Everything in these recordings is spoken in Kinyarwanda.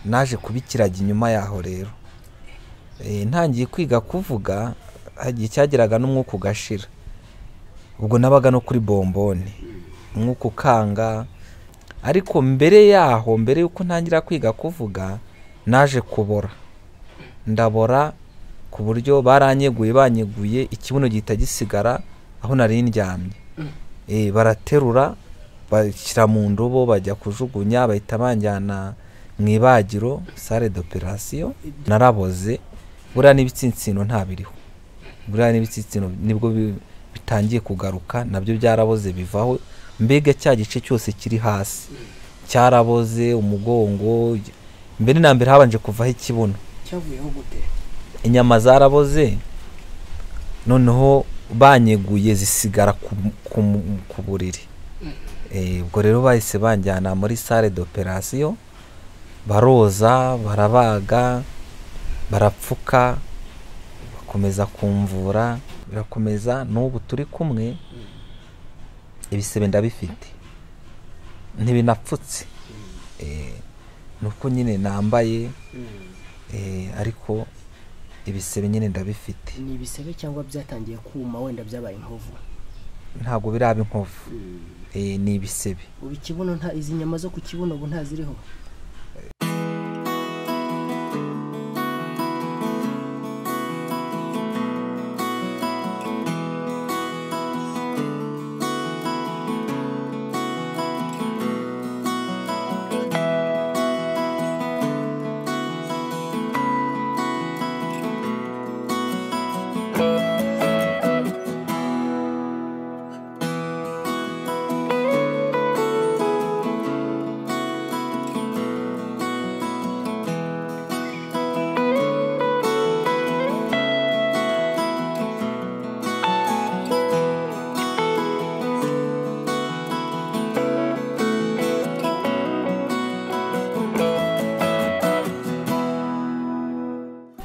naje kuba ikiragi inyuma yaho rero ntangiye kwiga kuvuga hagiye icyageraga n'umwuka ugashira ubwo nabaga no kuri bomboni umwuka ukanga ariko mbere yaho mbere y'uko ntangira kwiga kuvuga naje kubora ndabora ku buryo baranyeguye banyeguye ikibuno gihita gisigara aho nari ndyamye baraterura bashyira mu ndobo bajya kujugunya bahita banjyana mu ibagiro sale d'operasiyo naraboze buriya n'ibitsinsino ntabiriho buriya n'ibitsinsino nibwo bitangiye kugaruka nabyo byaraboze bivaho mbega cya gice cyose kiri hasi cyaraboze umugongo mbere na mbere habanje kuvaho ikibuno cyavuyeho gute inyama zaraboze noneho banyeguye zisigara ku buriri ubwo rero bahise banjyana muri sale d'operasiyo baroza barabaga barapfuka bakomeza kumvura birakomeza n'ubu turi kumwe ibisebe ndabifite ntibinapfutse ni uko nyine nambaye ariko ibisebe nyine ndabifite ni ibisebe cyangwa byatangiye kuma wenda byabaye inkovu ntabwo biraba inkovu ni ibisebe ubu ikibuno nta izi nyama zo ku kibuno ubu ntaziriho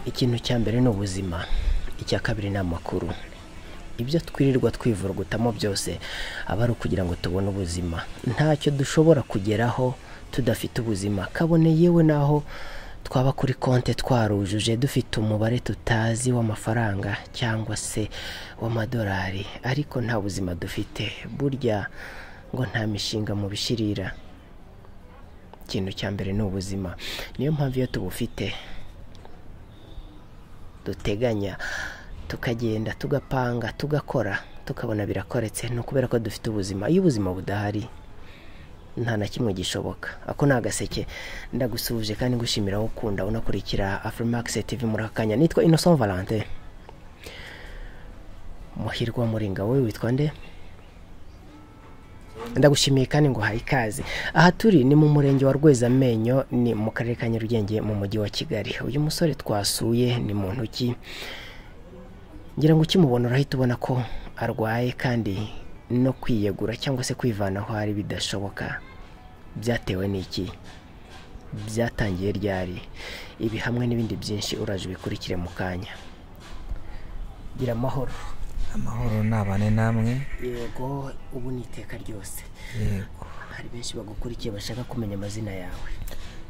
ikintu cya mbere ni ubuzima icya kabiri ni amakuru ibyo twirirwa twivurugutamo byose aba ari ukugira ngo tubone ubuzima ntacyo dushobora kugeraho tudafite ubuzima kabone yewe naho twaba kuri konti twarujuje dufite umubare tutazi w'amafaranga cyangwa se w'amadolari ariko nta buzima dufite burya ngo nta mishinga mu bishirira ikintu cya mbere ni ubuzima niyo mpamvu iyo tubufite duteganya tukagenda tugapanga tugakora tukabona birakoretse ni ukubera ko dufite ubuzima iyo ubuzima budahari nta na kimwe gishoboka ako ni agaseke ndagusuhuje kandi ngushimira aho ukunda unakurikira afurimakisi TV muri aka kanya nitwa innocent valante muhirwa muringa wowe witwa nde ndagushimiye kandi ngo uhaye ikaze aha turi ni mu murenge wa rwezamenyo ni mu karere ka nyarugenge mu mujyi wa kigali uyu musore twasuye ni mu ntoki ngira ngo ukimubona urahita ubona ko arwaye kandi no kwiyegura cyangwa se kwivana aho ari bidashoboka byatewe n'iki byatangiye ryari ibi hamwe n'ibindi byinshi uraje ubikurikire mu kanya gira amahoro amahoro nabane namwe yego ubu ni iteka ryose yego hari benshi bagukurikiye bashaka kumenya amazina yawe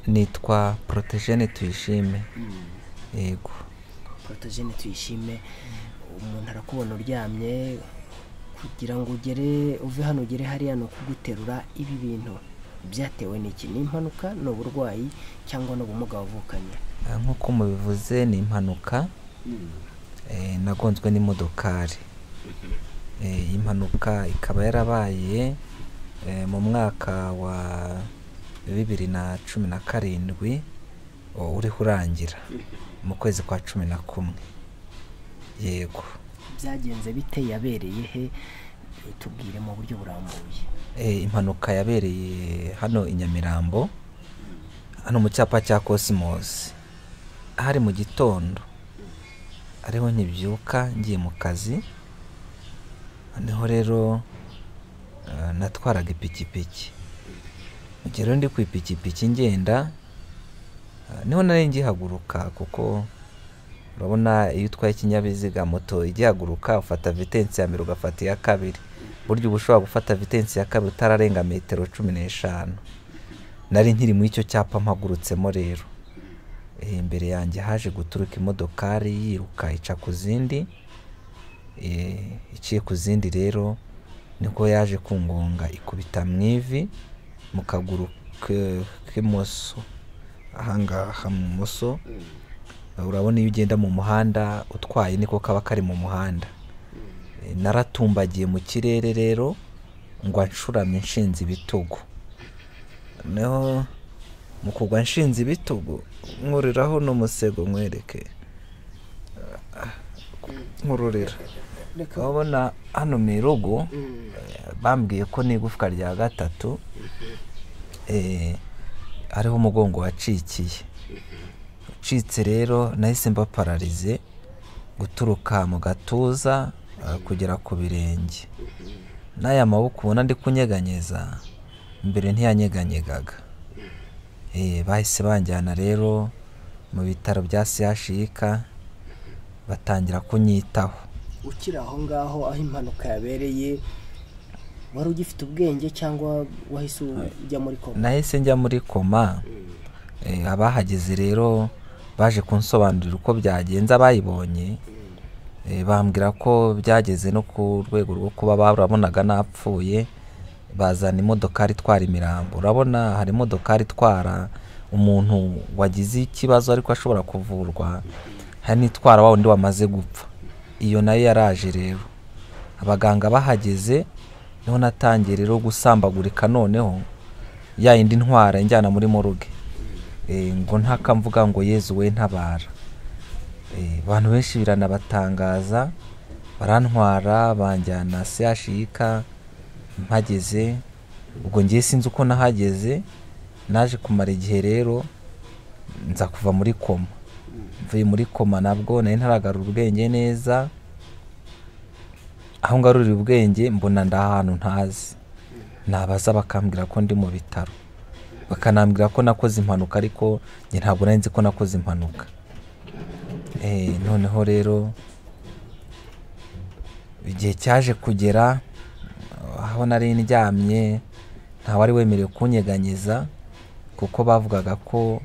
nitwa porotejene tuyishime yego porotejene tuyishime umuntu arakubona uryamye kugira ngo ugere uve hano ugere hariya ni ukuguterura ibi bintu byatewe n'iki ni impanuka ni uburwayi cyangwa ni ubumuga wavukanye nk'uko mubivuze ni impanuka nagonzwe n'imodokari impanuka ikaba yarabaye mu mwaka wa bibiri na cumi na karindwi uriho urangira mu kwezi kwa cumi na kumwe yego byagenze bite yabereye he tubwire mu buryo burambuye impanuka yabereye hano i nyamirambo hano mu cyapa cya kosimosi hari mu gitondo ariho nkibyuka ngiye mu kazi noneho rero natwaraga ipikipiki mu gihe rero ndi ku ipikipiki ngenda niho nari ngihaguruka kuko urabona iyo utwaye ikinyabiziga moto igihaguruka ufata vitensi ya mbere ugafata iya kabiri buryo uba ushobora gufata vitensi ya kabiri utararenga metero cumi n'eshanu nari nkiri muri icyo cyapa mpagurutsemo rero Eh, imbere yanjye haje guturuka imodokari yiruka ica ku zindi Eh, iciye ku zindi rero niko yaje kungonga ikubita mu ivi mu kaguru ke- k'imoso ahangaha mu moso urabona iyo ugenda mu muhanda utwaye niko kaba kari mu muhanda Eh, naratumbagiye mu kirere rero ngo nshuramye nshinze ibitugu noneho mu kugwa nshinze ibitugu nkuriraho n'umusego nkwereke Ah, nkururira urabona hano mu irugu eh, bambwiye ko n'igufwa rya gatatu eh, ariho umugongo wacikiye ucitse rero nahise mba pararize guturuka mu gatuza eh, kugera ku birenge n'aya maboko ubona ndi kunyeganyeza mbere ntiyanyeganyega Eh, bahise banjyana rero mu bitaro bya sehashika batangira kunyitaho ukiri aho ngaho aho impanuka yabereye wari ugifite ubwenge cyangwa wahise ujya muri koma nahise njya muri koma eh, abahageze rero baje kunsobanurira uko byagenze abayibonye eh, bambwira ko byageze no ku rwego rwo kuba barabonaga napfuye bazana imodokari itwara imirambo urabona hari imodokari itwara umuntu wagize ikibazo ariko ashobora kuvurwa hari n'itwara wa wundi wamaze gupfa iyo nayo yaraje rero abaganga bahageze niho natangiye rero gusambagurika noneho ya yindi ntwara injyana muri moruge Eh, ngo ntakamvuga ngo yezu we ntabara Eh, abantu benshi biranabatangaza barantwara banjyana sehashika mpageze ubwo ngiye sinzi uko nahageze naje kumara igihe rero nza kuva muri koma mvuye muri koma nabwo nari ntaragarura ubwenge neza aho ngarurira ubwenge mbona ndi ahantu ntazi nabaza bakambwira ko ndi mu bitaro bakanambwira ko nakoze impanuka ariko njye ntabwo nari nzi ko nakoze impanuka Eh, noneho rero igihe cyaje kugera aho nari ndyamye ntawari wemerewe kunyeganyeza kuko bavugaga ko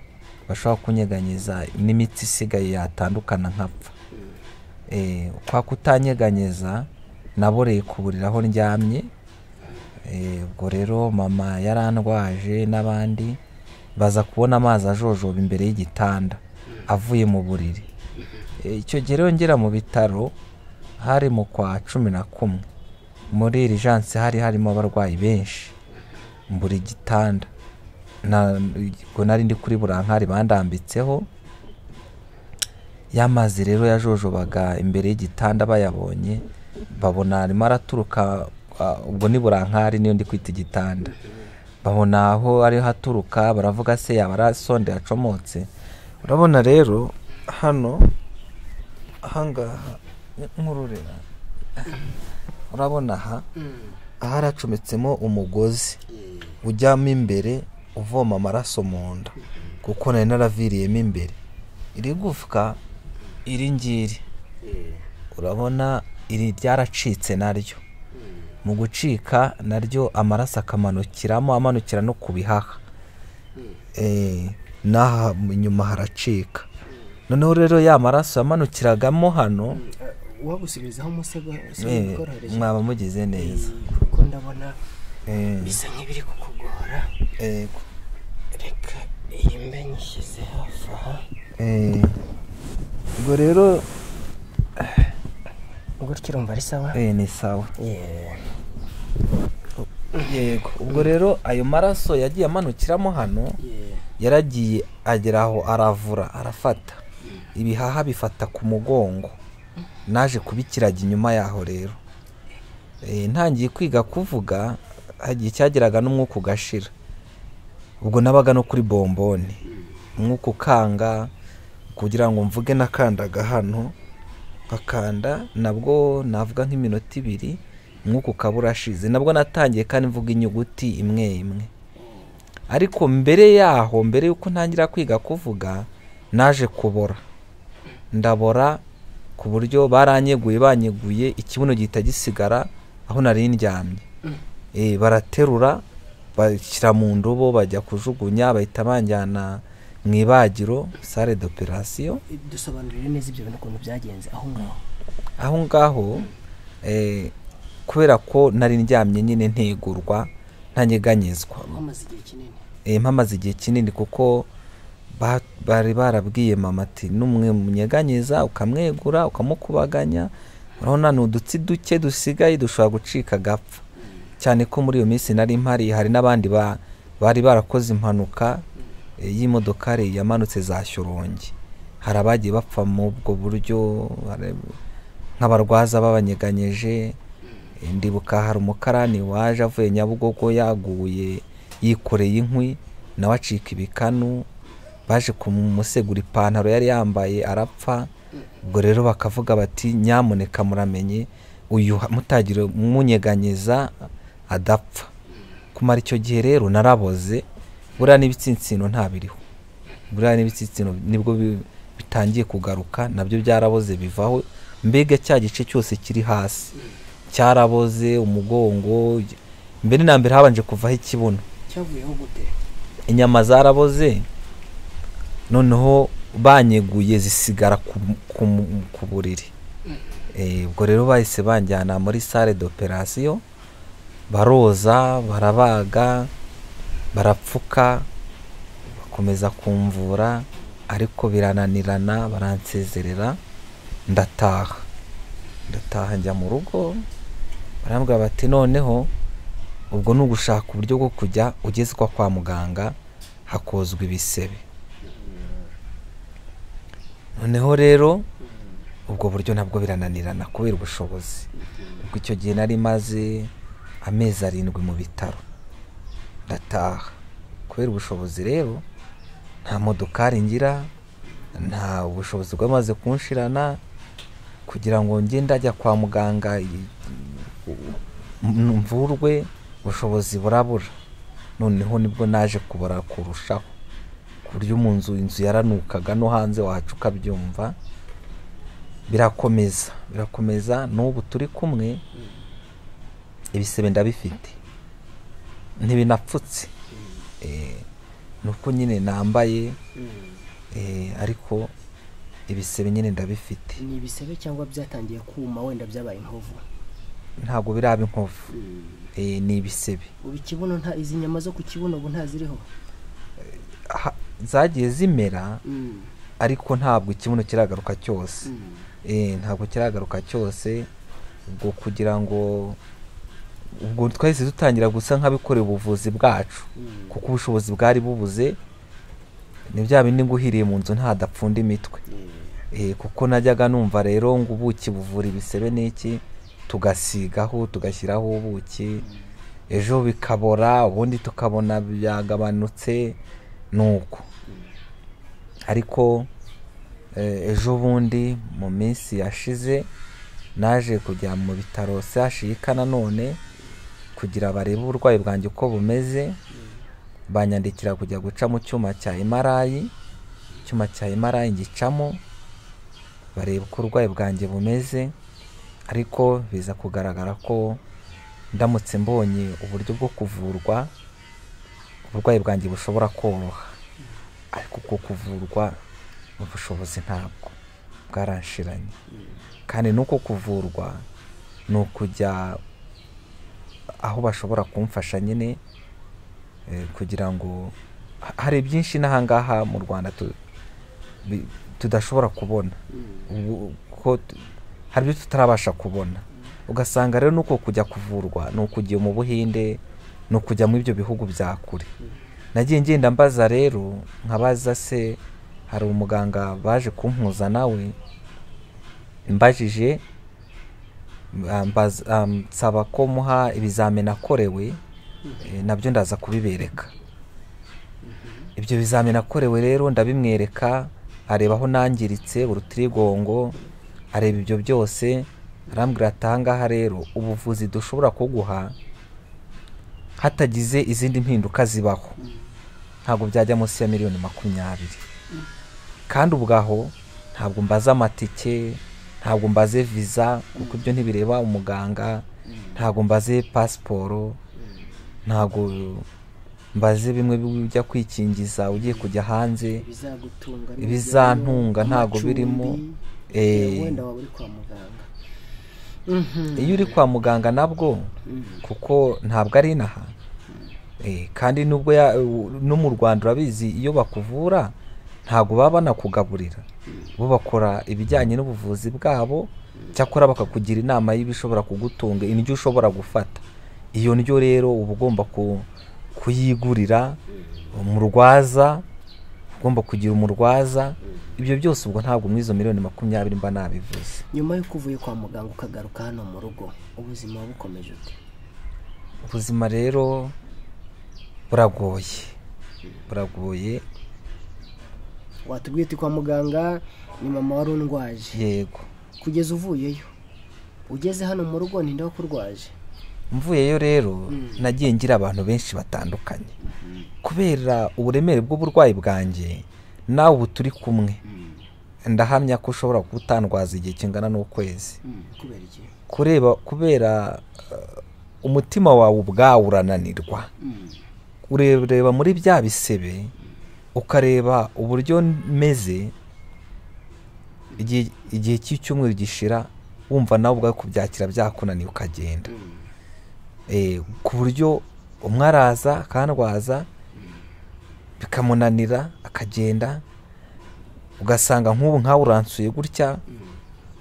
bashobora kunyeganyeza n'imitsi isigaye yatandukana nkapfa Eh, kwa kutanyeganyeza naboreye ku buriri aho ndyamye Eh, ubwo rero mama yarandwaje n'abandi baza kubona amazi ajojoba imbere y'igitanda avuye mu buriri Eh, icyo gihe rero ngera mu bitaro hari mu kwa cumi na kumwe muri irijanse hari harimo abarwayi benshi mbura igitanda Na- ubwo nari ndi kuri burankari bandambitseho y'amazi rero yajojobaga imbere y'igitanda bayabonye babona arimo araturuka ah, ubwo ni burankari niyo ndi kwita igitanda babona aho ariho aturuka baravuga se yaba ari sonde yacomotse urabona rero hano ahangaha nkururira urabona aha aha haracometsemo umugozi ujyamo imbere uvoma amaraso mu nda kuko nari naraviriyemo imbere iri gufwa iri ngiri urabona iri ryaracitse naryo mu gucika naryo amaraso akamanukiramo amanukira no ku bihaha Eh, n'aha inyuma haracika noneho rero ya maraso yamanukiragamo hano wagusubizaho umusego si eh, bikoroheje mwaba mugize neza kuko ndabona Eh, bisa nk'ibiri kukugora eh, reka iyi mbe nyishyize hafi aha eh, ubwo rero gutya urumva ari sawa eh, ni sawa Yeee. yego ubwo rero ayo maraso yagiye amanukiramo hano Yeee. yaragiye agera aho aravura arafata ibihaha bifata ku mugongo naje kubikiraga inyuma yaho rero Eh, ntangiye kwiga kuvuga hagiye icyageraga n'umwuka ugashira ubwo nabaga no kuri bomboni umwuka ukanga kugira ngo mvuge nakandaga hano nkakanda nabwo navuga nk'iminota ibiri umwuka ukaba urashize nabwo natangiye kandi mvuga inyuguti imwe imwe ariko mbere yaho mbere y'uko ntangira kwiga kuvuga naje kubora ndabora ku buryo baranyeguye banyeguye ikibuno gihita gisigara aho nari ndyamye Eh, baraterura bashyira mu ndobo bajya kujugunya bahita banjyana mu ibagiro sale d'operation dusobanurire neza ibyo bintu ukuntu byagenze aho ngaho aho ngaho eh, kubera ko nari ndyamye nyine ntegurwa ntanyeganyezwa wamaze igihe kinini Eh, mpamaze igihe kinini kuko ba- bari barabwiye mama ati n'umwe munyeganyeza ukamwegura ukamukubaganya urabona ni udutsi duke dusigaye dushobora gucika agapfa cyane ko muri iyo minsi nari mpari hari n'abandi ba- bari barakoze impanuka eh, y'imodokari yamanutse za shyorongi hari abagiye bapfa mu ubwo buryo hari nk'abarwaza babanyeganyeje Eh, ndibuka hari umukarani waje avuye nyabugogo yaguye yikoreye inkwi nawe acika ibikanu baje kumusegura ipantaro yari yambaye arapfa ubwo rero bakavuga bati nyamuneka muramenye uyu mutagire umunyeganyeza adapfa kumara icyo gihe rero naraboze buriya n'ibitsinsino ntabiriho buriya n'ibitsinsino nibwo bi- bitangiye kugaruka nabyo byaraboze bivaho mbega cya gice cyose kiri hasi cyaraboze umugongo mbere na mbere habanje kuvaho ikibuno cyavuyeho gute inyama zaraboze noneho banyeguye zisigara ku, ku, ku buriri Eh, ubwo rero bahise banjyana muri sale d'operation baroza barabaga barapfuka bakomeza kumvura ariko birananirana baransezerera ndataha ndataha njya mu rugo barambwira bati noneho ubwo ni ugushaka uburyo bwo kujya ugezwa kwa muganga hakozwa ibisebe noneho rero ubwo buryo nabwo birananirana kubera ubushobozi ubwo icyo gihe nari maze amezi arindwi mu bitaro ndataha kubera ubushobozi rero nta modokari ngira nta ubushobozi bwamaze kunshirana kugira ngo njye ndajya kwa muganga i- mvurwe ubushobozi burabura noneho nibwo naje kubara kurushaho ku buryo mu nzu inzu yaranukaga no hanze wacu ukabyumva birakomeza birakomeza n'ubu turi kumwe ibisebe ndabifite ntibinapfutse Eh, ni uko nyine nambaye eh, ariko ibisebe nyine ndabifite ni ibisebe cyangwa byatangiye kuma wenda byabaye inkovu ntabwo biraba inkovu Eh, ni ibisebe ubu ikibuno nta izi nyama zo ku kibuno ubu ntaziriho Ha- zagiye zimera ariko ntabwo ikibuno kiragaruka cyose Eh, ntabwo kiragaruka cyose ubwo kugira ngo ubwo twahise dutangira gusa nk'abikorera ubuvuzi bwacu kuko ubushobozi bwari bubuze ni bya bindi nguhiriye mu nzu ntadapfunda imitwe Eh, kuko najyaga numva rero ngo ubuki buvura ibisebe n'iki tugasigaho tugashyiraho ubuki ejo bikabora ubundi tukabona byagabanutse nuko ariko eh, ejo bundi mu minsi yashize naje kujya mu bitaro sehashika nanone kugira barebe uburwayi bwanjye uko bumeze banyandikira kujya guca mu cyuma cya emarayi icyuma cya emarayi ngicamo bareba uko uburwayi bwanjye bumeze ariko biza kugaragara ko ndamutse mbonye uburyo bwo kuvurwa uburwayi bwanjye bushobora koroha ariko uko kuvurwa mu bushobozi ntabwo bwaranshiranye kandi n'uko kuvurwa ni ukujya aho bashobora kumfasha nyine eh, kugira ngo ha- hari byinshi n'ahangaha mu rwanda tu- bi- tudashobora kubona ubu- ko tu- hari ibyo tutarabasha kubona ugasanga rero nuko kujya kuvurwa ni ukujya mu buhinde ni ukujya mu ibyo bihugu bya kure nagiye ngenda mbaza rero nkabaza se hari umuganga baje kumpuza nawe mbajije ambaza- am- nsaba ko muha ibizamini akorewe eh, nabyo ndaza kubibereka ibyo bizamini akorewe rero ndabimwereka areba aho nangiritse urutirigongo areba ibyo byose arambwira ati ahangaha rero ubuvuzi dushobora kuguha hatagize izindi mpinduka zibaho ntabwo byajya munsi ya miliyoni makumyabiri kandi ubwaho ntabwo mbaza amatike ntabwo mbaze viza kuko ibyo ntibireba umuganga ntabwo mbaze pasiporo ntabwo mbaze bimwe bijya kwikingiza ugiye kujya hanze bizagutunga bizantunga ntago amacumbi, birimo, eh, eh. wenda waba uri kwa muganga Mhm. iyo uri kwa muganga nabwo kuko ntabwo ari inaha Eh, kandi nubwo ya- u- no mu rwanda urabizi iyo bakuvura ntabwo baba banakugaburira bo bakora ibijyanye n'ubuvuzi bwabo cyakora bakakugira inama y'ibishobora kugutunga indyo ushobora gufata iyo ndyo rero uba ugomba ku- kuyigurira umurwaza ugomba kugira umurwaza ibyo byose ubwo ntabwo muri izo miliyoni makumyabiri mba nabivuze nyuma y'uko uvuye kwa muganga ukagaruka hano mu rugo ubuzima bukomeje ute ubuzima rero buragoye buragoye watubwiye uti kwa muganga ni mama wari undwaje yego kugeza uvuyeyo ugeze hano mu rugo ninde wakurwaje mvuyeyo rero nagiye ngira abantu benshi batandukanye kubera uburemere bw'uburwayi bwanjye nawe ubu turi kumwe ndahamya ko ushobora kuba utandwaza igihe kingana n'ukwezi kubera iki kureba kubera eh, umutima wawe ubwawe urananirwa ureba muri bya bisebe ukareba uburyo meze igihe- igihe cy'icyumweru gishira wumva nawe ubwawe kubyakira byakunaniye ukagenda Eh, ku buryo umwe araza akandwaza bikamunanira akagenda ugasanga nk'ubu nkawe uransuye gutya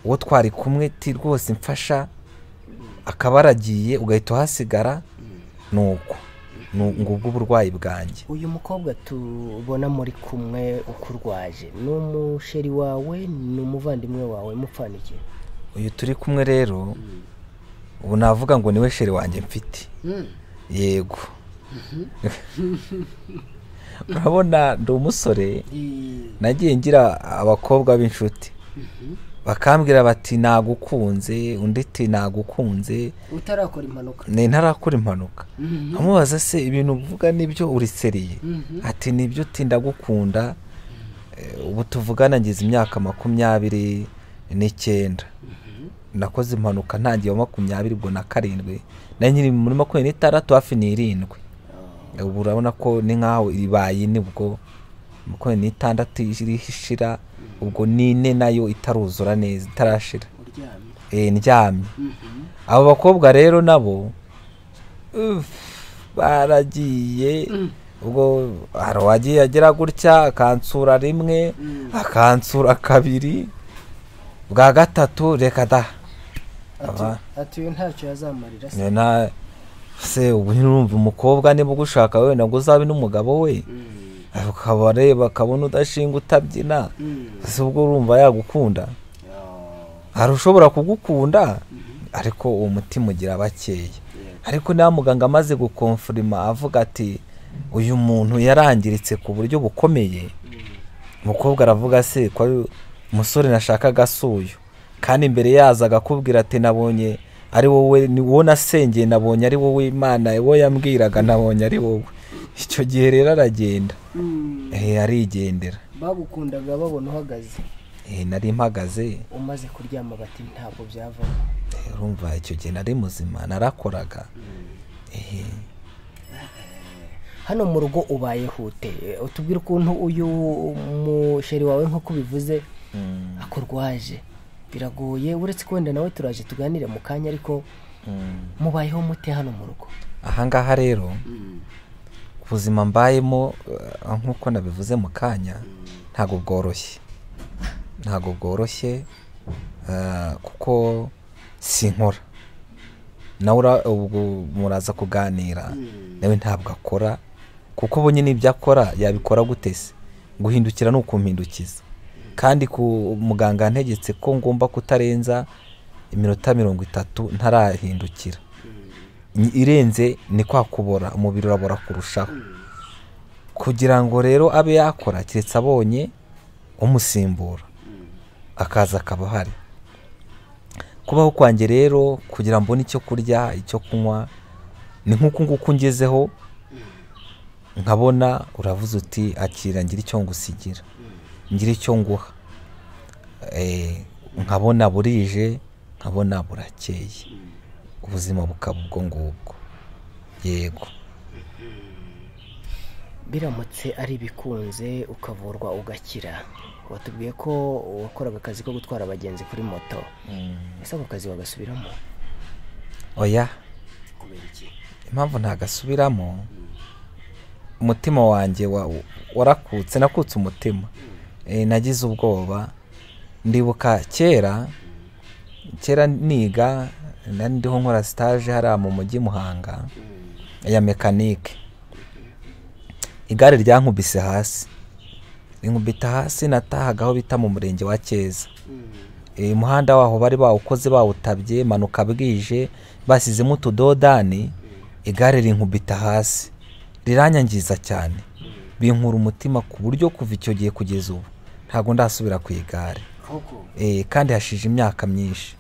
uwo twari kumwe ti rwose mfasha akaba aragiye ugahita uhasigara ni uko ni ubwo uburwayi bwanjye uyu mukobwa tubona muri kumwe ukurwaje ni umusheri wawe ni umuvandimwe wawe mupfanikiye uyu turi kumwe rero ubu navuga ngo niwe sheri wanjye mfite yego urabona ndi umusore nagiye ngira abakobwa b'inshuti bakambwira bati nagukunze undi ati nagukunze utarakora impanuka ni ntarakora impanuka amubaza se ibintu uvuga nibyo uriseriye ati nibyo utinda gukunda ubu tuvugana ngize imyaka makumyabiri n'icyenda nakoze impanuka ntangiye wa makumyabiri ubwo na karindwi na nyiri muri makumyabiri n'itandatu hafi n'irindwi ubu urabona ko ni nk'aho ibaye ine ubwo makumyabiri n'itandatu iriho ishira ubwo n'ine nayo itaruzura neza itarashira uryamye Eh, ndyamye abo bakobwa rero nabo uff, baragiye ubwo hari uwagiye agera gutya akansura rimwe akansura kabiri bwa gatatu reka da Aba- atuye ntacyo yazamarira se Nge na se ubu ntirumva umukobwa niba ugushaka wenda ngo uzabe n'umugabo we ukaba areba akabona udashinga utabyina ese ubwo urumva yagukunda hari ushobora kugukunda ariko uwo mutima ugira bakeya ariko niba muganga amaze gukonfirima avuga ati uyu muntu yarangiritse ku buryo bukomeye umukobwa aravuga se ko ari umusore nashakaga asuyu kandi imbere yaza agakubwira ati nabonye ari wowe ni wowe nasengeye nabonye ari wowe imana wowe yambwiraga nabonye ari wowe icyo gihe rero aragenda eh, arigendera bagukundaga babona uhagaze Eh, nari mpagaze umaze kuryama bati ntabwo byavamo Eh, urumva icyo gihe nari muzima narakoraga Eh, hano mu rugo ubayeho ute utubwire ukuntu uyu musheri wawe nk'uko ubivuze mm, akurwaje biragoye uretse ko wenda nawe turaje tuganire mu kanya ariko mm. mubayeho mute hano mu rugo ahangaha rero ubuzima mbayemo eh, nk'uko nabivuze mu kanya ntabwo bworoshye ntabwo bworoshye eh, kuko sinkora nawe ura- ubwo muraza kuganira nawe ntabwo akora kuko ubonye n'ibyo akora yabikora gute se guhindukira ni ukumpindukiza kandi ku muganga yantegetse ko ngomba kutarenza iminota mirongo itatu ntarahindukira Ni- irenze ni kwa kubora umubiri urabora kurushaho kugira ngo rero abe yakora keretse abonye umusimbura akaza akaba ahari kubaho kwanjye rero kugira mbone icyo kurya icyo kunywa ni nk'uku nguku ngezeho nkabona uravuze uti akira ngira icyo ngusigira ngira icyo nguha Eh, nkabona burije nkabona burakeye ubuzima bukaba ubwo ngubwo yego biramutse ari ibikunze ukavurwa ugakira watubwiye ko wakoraga akazi ko gutwara abagenzi kuri moto ese ako kazi wagasubiramo oya kubera iki impamvu ntagasubiramo umutima wanjye wa- warakutse nakutse umutima Eh, nagize ubwoba ndibuka kera kera niga nari ndiho nkora sitaje hariya mu mujyi muhanga ya mekanike igare ryankubise hasi rinkubita hasi natahaga aho bita mu murenge wa keza Eh, umuhanda waho bari bawukoze bawutabye manuka bwije basizemo utudodani igare rinkubita hasi riranyangiza cyane binkura umutima ku buryo kuva icyo gihe kugeza ubu ntabwo ndasubira ku igare koko Eh, kandi hashije imyaka myinshi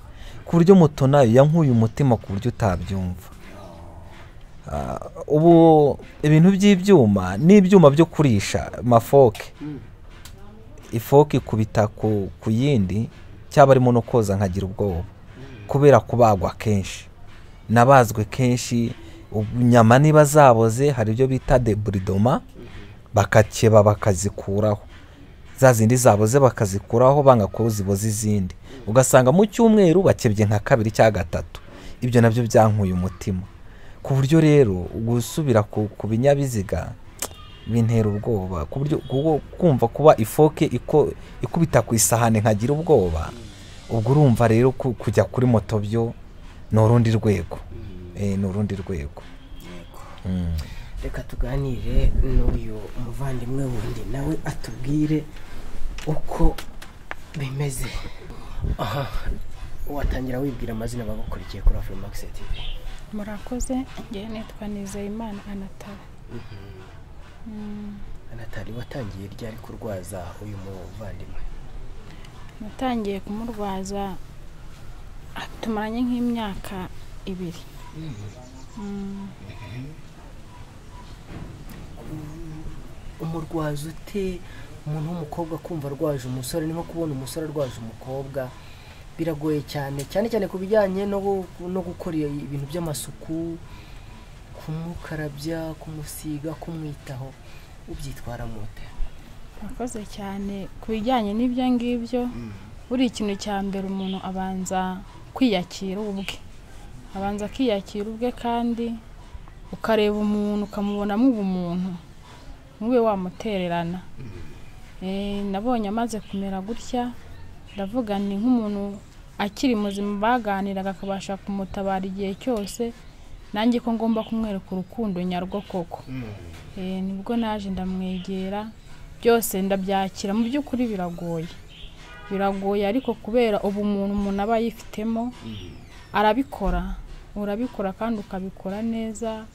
ku buryo moto nayo yankuye umutima ku buryo utabyumva Ah, ubu ibintu by'ibyuma n'ibyuma byo kurisha mafoke ifoke ikubita ku, ku yindi cyaba arimo no koza nkagira ubwoba kubera kubagwa kenshi nabazwe kenshi ubu inyama niba zaboze hari ibyo bita deburidoma bakakeba bakazikuraho za zindi zaboze bakazikuraho banga ko ziboze izindi ugasanga mu cyumweru bakebye nka kabiri cyangwa gatatu ibyo nabyo byankuye umutima ku buryo rero gusubira ku, ku binyabiziga bintera ubwoba ku buryo kuko kumva kuba ifoke iko ikubita ku isahani nkagira ubwoba ubwo urumva rero ku- kujya kuri moto byo ni urundi rwego Eh, ni urundi rwego Mm. reka tuganire n'uyu muvandimwe wundi nawe atubwire uko bimeze aha watangira wibwira amazina abagukurikiye kuri afurimax tv murakoze ngewe nitwa nizeyimana anatara anatari watangiye ryari kurwaza uyu muvandimwe natangiye kumurwaza tumaranye nk'imyaka ibiri Mm, umurwaza ute umuntu w'umukobwa kumva arwaje umusore ni nko kubona umusore arwaje umukobwa biragoye cyane cyane cyane ku bijyanye no gu- no gukora iyo- ibintu by'amasuku kumukarabya kumusiga kumwitaho ubyitwaramo ute murakoze cyane ku bijyanye n'ibyo ngibyo buri ikintu cya mbere umuntu abanza kwiyakira ubwe abanza akiyakira ubwe kandi ukareba umuntu ukamubonamo ubumuntu ntube wamutererana Eh, nabonye amaze kumera gutya ndavuga ni nk'umuntu akiri muzima baganiraga akabasha kumutabara igihe cyose nanjye ko ngomba kumwereka urukundo nyarwo koko Eh, nibwo naje ndamwegera byose ndabyakira mu by'ukuri biragoye biragoye ariko kubera ubumuntu umuntu aba yifitemo arabikora urabikora kandi ukabikora neza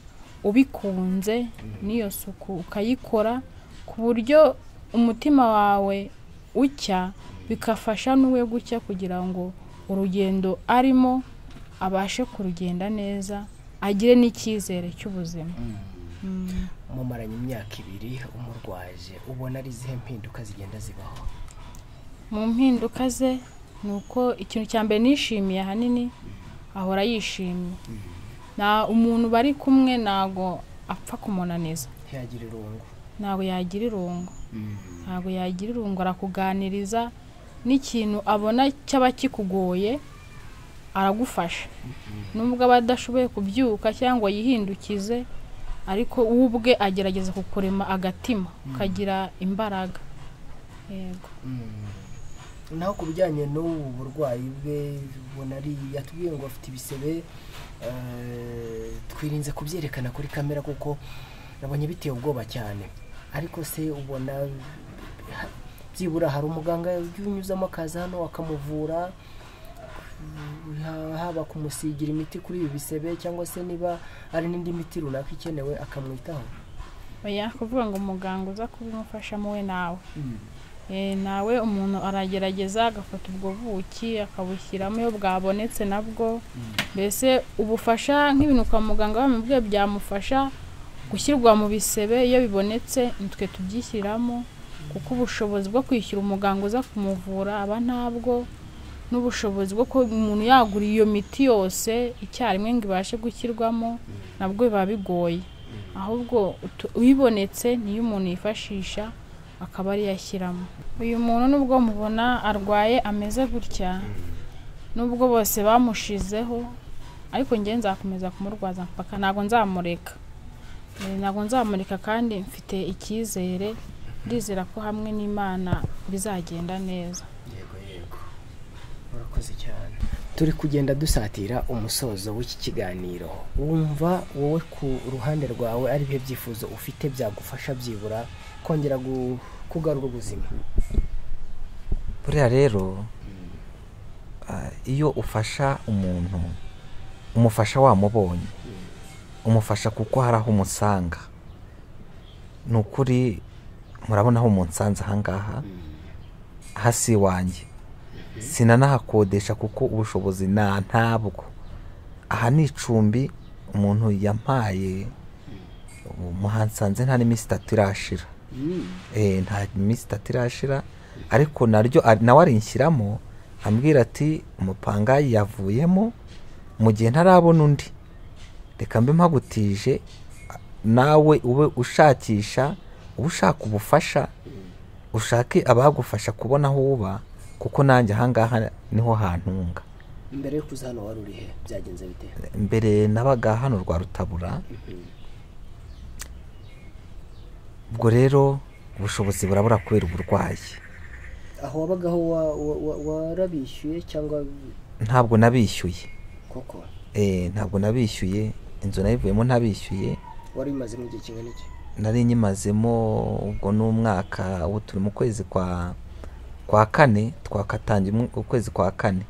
ubikunze n'iyo suku ukayikora ku buryo umutima wawe ucya bigafasha n'uwe gucya kugira ngo urugendo arimo abashe kurugenda neza agire n'icyizere cy'ubuzima Mm. mumaranye imyaka ibiri umurwaje ubona ari izihe mpinduka zigenda zibaho mu mpinduka ze ni uko ikintu cya mbere nishimiye ahanini ahora yishimye nta umuntu bari kumwe ntago apfa kumunaniza ntiyagira irungu ntago yagira irungu ntago yagira irungu arakuganiriza n'ikintu abona cyaba kikugoye aragufasha nubwo aba adashoboye kubyuka cyangwa yihindukize ariko we ubwe agerageza kukurema agatima ukagira imbaraga yego naho ku bijyanye n'ubu burwayi bwe ubona ari yatubwiye ngo afite ibisebe eh, twirinze kubyerekana kuri kamera kuko nabonye biteye ubwoba cyane ariko se ubona ha- byibura hari umuganga unyuzamo akaza hano akamuvura ha- haba kumusigira imiti kuri ibi bisebe cyangwa se niba ari n'indi miti runaka ikenewe akamwitaho oya kuvuga ngo umuganga uza kubimufashamo we nawe Eh, nawe umuntu aragerageza agafata ubwo buki akabushyiramo iyo bwabonetse nabwo mbese ubufasha nk'ibintu kwa muganga bamubwiye byamufasha gushyirwa mu bisebe iyo bibonetse nitwe tubyishyiramo kuko ubushobozi bwo kwishyura umuganga uza kumuvura aba ntabwo n'ubushobozi bwo kuba umuntu yagura iyo miti yose icyarimwe ngo ibashe gushyirwamo nabwo biba bigoye ahubwo utu- uyibonetse niyo umuntu yifashisha akaba ariyo ashyiramo uyu muntu nubwo mubona arwaye ameze gutya nubwo bose bamushizeho ariko njyewe nzakomeza kumurwaza mpaka ntabwo nzamureka Eh, ntabwo nzamureka kandi mfite icyizere ndizera ko hamwe n'imana bizagenda neza yego yego urakoze cyane turi kugenda dusatira umusozo w'iki kiganiro wumva wowe ku ruhande rwawe ari bihe byifuzo ufite byagufasha byibura kongera gu- kugarura ubuzima buriya rero ah, iyo ufasha umuntu umufasha wamubonye umufasha kuko hari aho umusanga ni ukuri murabona aho umunsanze ahangaha hasi wanjye sinanahakodesha kuko ubushobozi na ntabwo aha ni icumbi umuntu yampaye ubu muhansanze nta n'iminsi itatu irashira Eh, nta minsi itatu irashira ariko naryo ari- nawe arinshyiramo ambwira ati umupangayi yavuyemo mu gihe ntarabona undi reka mbe mpagutije a- nawe ube ushakisha ube ushaka ubufasha ushake abagufasha kubona aho uba kuko nanjye ahangaha niho hantunga mbere yo kuza hano wari uri he byagenze bite mbere nabaga hano rwa rutabura ubwo rero ubushobozi burabura kubera uburwayi aho wabagaho wa- wa- wa- warabishyuye cyangwa ntabwo nabishyuye koko Eh, ntabwo nabishyuye inzu nayivuyemo ntabishyuye wari umazemo igihe kingana iki nari nyimazemo ubwo ni umwaka ubu turi mu kwezi kwa kwa kane twakatangiye umu- ukwezi kwa kane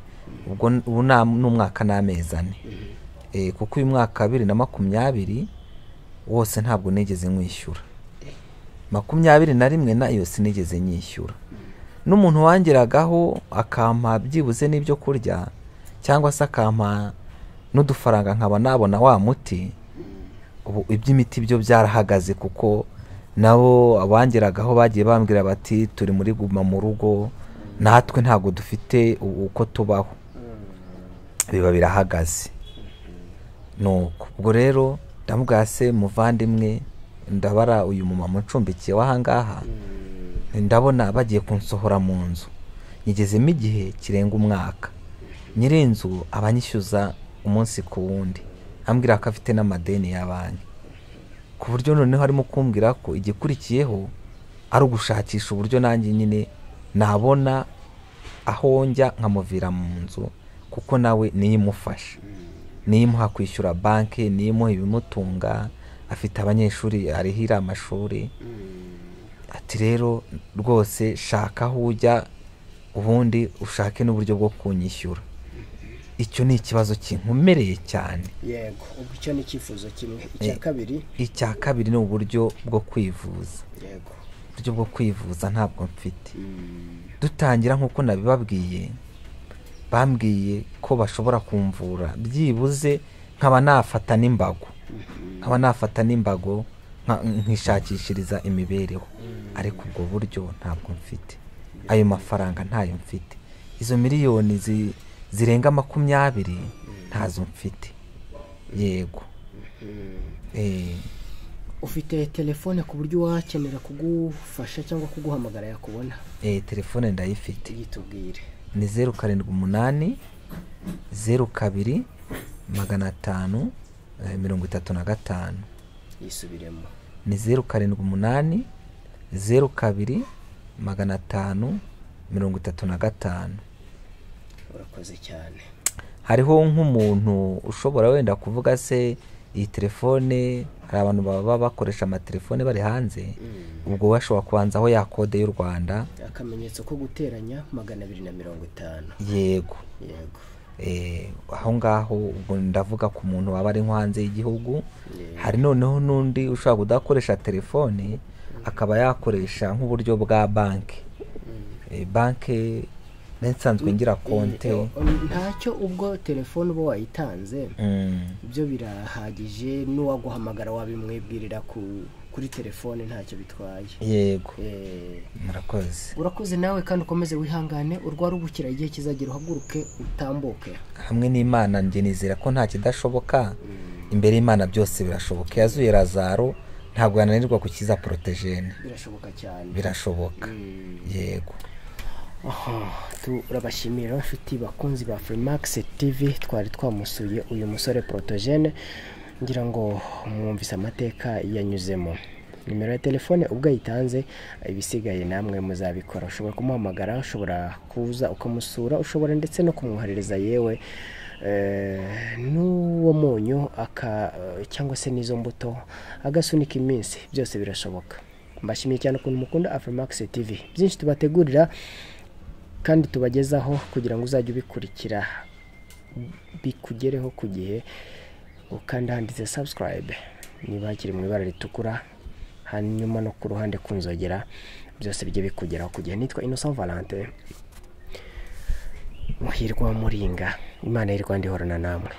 ubwo n- ubu ni am- ni umwaka n'amezi ane Eh, kuko uyu mwaka wa bibiri na makumyabiri wose ntabwo nigeze nkwishyura makumyabiri na rimwe nayo sinigeze nyishyura n'umuntu wangeragaho akampa byibuze n'ibyo kurya cyangwa se akampa n'udufaranga nkaba nabona wa muti ubu iby'imiti byo byarahagaze kuko nabo abangeragaho bagiye bambwira bati turi muri guma mu rugo natwe ntabwo dufite u- uko tubaho biba birahagaze nuko ubwo rero ndamubwira se muvandimwe ndabara uyu mumama uncumbikiye w'ahangaha ndabona bagiye kunsohora mu nzu ngezemo igihe kirenga umwaka nyiri inzu abanyishyuza umunsi ku wundi ambwira ko afite n'amadeni ya banki ku buryo noneho arimo kumbwira ko igikurikiyeho ari ugushakisha uburyo nanjye nyine nabona aho njya nkamuvira mu nzu kuko nawe niyo imufasha niyo imuha kwishyura banki niyo imuha ibimutunga afite abanyeshuri arihira amashuri ati rero rwose shaka aho ujya ubundi ushake n'uburyo bwo kunyishyura icyo ni ikibazo kinkomereye cyane yego ubwo icyo ni icyifuzo kimwe icya kabiri icya kabiri ni uburyo bwo kwivuza yego uburyo bwo kwivuza ntabwo mfite dutangira nk'uko nabibabwiye bambwiye ko bashobora kumvura byibuze nkaba nafata n'imbago nkaba nafata n'imbago nka- nkishakishiriza imibereho ariko ubwo buryo ntabwo mfite ayo mafaranga ntayo mfite izo miliyoni zi- zirenga makumyabiri ntazo mfite yego Eh, ufite telefone ku buryo uwakenera kugufasha cyangwa kuguhamagara yakubona eh, telefone ndayifite tuyitubwire ni zeru karindwi umunani zeru kabiri magana atanu eh, mirongo itatu na gatanu yisubiremo ni zeru karindwi umunani zeru kabiri magana atanu mirongo itatu na gatanu urakoze cyane hariho nk'umuntu ushobora wenda kuvuga se iyi telefone hari abantu baba bakoresha amatelefone bari hanze ubwo we ashobora kubanza aho yakode y'u rwanda akamenyetso ko guteranya magana abiri na mirongo itanu yego yego Eh, aho ngaho ubwo ndavuga ku muntu waba ari nko hanze y'igihugu Yeah. hari noneho n'undi ushobora kudakoresha telefone akaba yakoresha nk'uburyo bwa banki Eh, banki nari nsanzwe ngira konte ntacyo ubwo telefone uba wayitanze Mm, ibyo birahagije n'uwaguhamagara wabimwibwirira ku kuri telefone ntacyo bitwaye yego Eh, murakoze urakoze nawe kandi ukomeze wihangane urwara ubukira igihe kizagera uhaguruke utambuke hamwe n'imana njye nizera ko nta kidashoboka imbere y'imana byose birashoboka yazuye razaro ntabwo yananirwa gukiza porotejene birashoboka cyane birashoboka yego Aha, turabashimira inshuti bakunzi ba Freemax TV twari twamusuye uyu musore Protogene ngira ngo mwumvise amateka yanyuzemo nimero ya telefone ubwo ayitanze ibisigaye namwe muzabikora ushobora kumuhamagara ushobora kuza ukamusura ushobora ndetse no kumwoherereza yewe eh, n'uwo munyu aka cyangwa se n'izo mbuto agasunika iminsi byose birashoboka mbashimiye cyane ukuntu mukunda Afremax TV byinshi tubategurira kandi tubagezaho kugira ngo uzajye ubikurikira bikugereho ku gihe ukanda handitse sabusikarayibe niba hakiri mu ibara ritukura hanyuma no ku ruhande ku nzogera byose bijye bikugeraho ku gihe nitwa innocent valante muhirwa wa muringa imana y'irwanda ihorana namwe